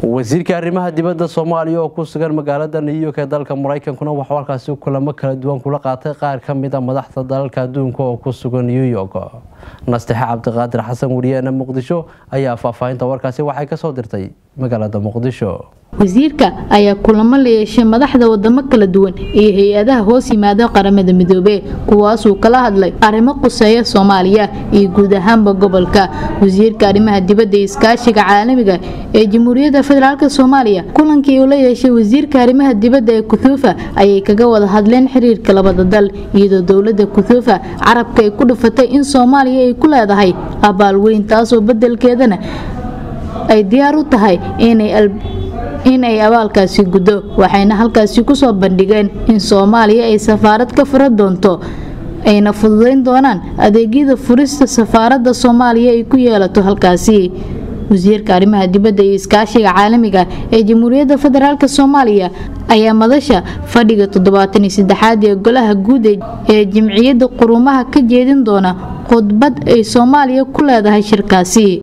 wasiirka arrimaha dibadda soomaaliya oo ku sugan magaalada new york ee dalka maraykankuna waxuu halkaasi kulamo kala duwan kula qaatay qaar ka mid a madaxda dalalka adduunka oo ku sugan new york nastexe cabdiqaadir xasan wariyeena muqdisho ayaa faahfaahinta warkaasi waxay kasoo dirtay magaalada muqdisho wasiirka ayaa kulamo la yeeshay madaxda wadamo kala duwan iyo hay-adaha hoos yimaada qaramada midoobe kuwaasuu kala hadlay arrimo quseeya soomaaliya iyo guud ahaanba gobolka wasiirka arrimaha dibadda iyo iskaashiga caalamiga ee jamhuuriyadda federaalk soomaaliya kulankii uu la yeeshay wasiirka arrimaha dibadda ee kutuufa ayay kaga wada hadleen xiriirka labada dal iyadoo dowlada kutuufa carabka ay ku dhufatay in soomaaliya ay ku leedahay abaal weyn taasoo bedelkeedana ay diyaar u tahay inay in ay abaalkaasi guddo waxayna halkaasi kusoo bandhigeen in soomaaliya ay safaarad ka fura doonto ayna fududayn doonaan adeegyada furista safaaradda soomaaliya ay ku yeelato halkaasi wasiirka arrimaha dibadda iyo iskaashiga caalamiga ee jamhuuriyadda federaalk soomaaliya ayaa madasha fadhiga toddobaatan iyo saddexaad ee golaha guud ee jimciyadda qurumaha ka jeedin doona khudbad ay soomaaliya ku leedahay shirkaasi